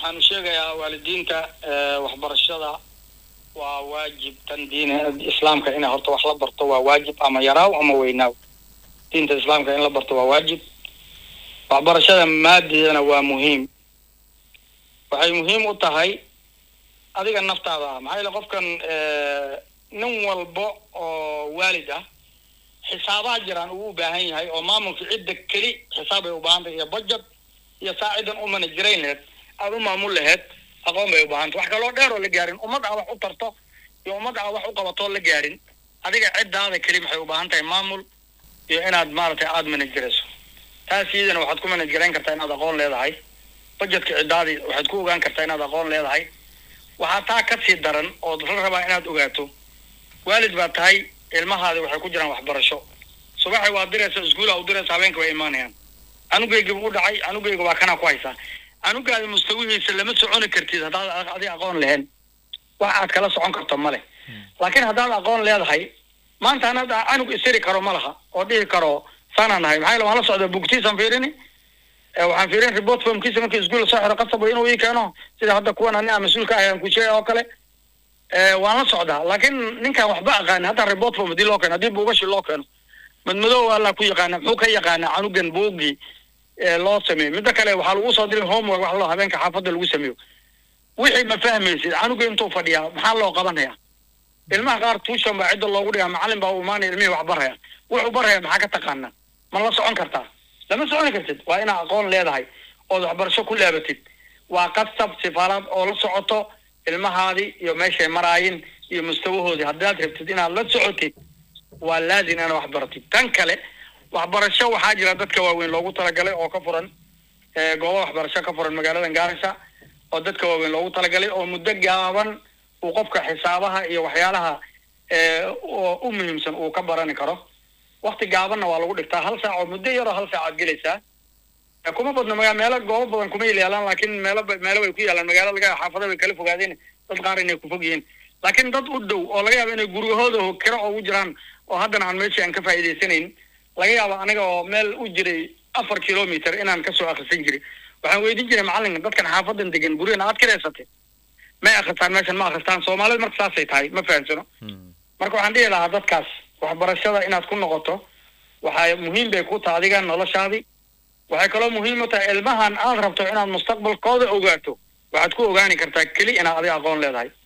waxaanu sheegayaa waalidiinta waxbarashada waa waajib tan diin islaamka inay horta wax la barto waa waajib ama yaraaw ama weynaaw diinta islaamka in la barto waa waajib waxbarashada maadidana waa muhiim waxay muhiim u tahay adiga naftaada ah maxaa yeele qofkan nin walba oo waalid ah xisaabaha jiraan uu u baahan yahay oo maamulka cidda keli xisaab bay u baahan tahay iyo budget iyo saacidan u manajarayn laheed aada u maamul laheed aqoon bay u baahanta wax kaloo dheer oo la gaarin ummad aa wax u tarto iyo ummad aa wax u qabatoo la gaarin adiga ciddaada keli maxay u baahan tahay maamul iyo inaad maaragtay aada managerayso taas iyadana waxaad ku manajgarayn kartaa inaad aqoon leedahay budgetka ciddaadii waxaad ku ogaan kartaa inaad aqoon leedahay waxaa taa ka sii daran ood la rabaa inaad ogaato waalid baa tahay ilmahaadi waxay ku jiraan waxbarasho subaxi waa diraysa iskuula u diraysa habeenka way imaanayaan anugayga u dhacay anugayga waa kanaa ku haysaa anugaadi mustawihiisa lama soconi kartid haddaad adi aqoon lahayn wax aad kala socon karto ma leh laakiin haddaad aqoon leedahay maanta anaad anug isiri karo ma laha oo dhihi karo saanaan nahay maxaa yele waan la socdaa bugtiisaan fiirini waxaan fiirin report formkiisa markii iskuul soo xiro qasab inuu ii keeno sida hadda kuwan ani aan mas-uulka ahay aan ku sheegay oo kale waan la socdaa laakiin ninkaan waxba aqaani hadda report form hadii loo keeno haddii buugashi loo keeno madmadow alla ku yaqaana muxuu ka yaqaana canugan buugii loo sameeyo midda kale waxaa lagu soo diray homework wax loo habeenka xaafadda lagu sameeyo wixii ma fahmaysid canuga intuu fadhiyaa maxaa loo qabanaya ilmaha qaar tuushan baa cidda loogu dhigaa macalin baa u imaanaya ilmihii wax baraya wuxuu baraya maxaa ka taqaana ma la socon kartaa lama soconi kartid waa inaad aqoon leedahay ood waxbarasho ku laabatid waa qasab sifaalaad oo la socoto ilmahaadii iyo meeshay maraayin iyo mustawahoodii haddaad rabtid inaad la socotid waa laazim inaad wax baratid tan kale waxbarasho waxaa jira dadka waaweyn loogu talagalay oo ka furan goobo waxbarasho ka furan magaaladan gaarisa oo dadka waaweyn loogu talagalay oo muddo gaaban uu qofka xisaabaha iyo waxyaalaha oo u muhiimsan uu ka barani karo wakti gaabanna waa lagu dhigtaa hal saac oo muddo yaroo hal saac aad gelaysaa kuma badno maga meelo goobo badan kuma yaalaan laakiin meelo meelo bay ku yaalaan magaalo laga xaafada bay kala fogaadeen dad qaar inay ku fog yihiin laakiin dad u dhow oo laga yaabo inay guryahooda kiro ugu jiraan oo haddana aan meeshii aan ka faa'iidaysanayn laga yaabo aniga oo meel u jiray afar kilometer inaan kasoo akrisan jiray waxaan weydiin jiray macalinka dadkan xaafadan degan guryahan aad kireysatay may akristaan meeshan ma akristaan soomaalida marka saasay tahay ma fahamsano marka waxaan dhihi lahaa dadkaas waxbarashada inaad ku noqoto waxaa muhiim bay ku taha adiga noloshaadii waxay kaloo muhiim u tahay ilmahan aad rabto inaad mustaqbalkooda ogaato waxaad ku ogaani kartaa keli inaad adiga aqoon leedahay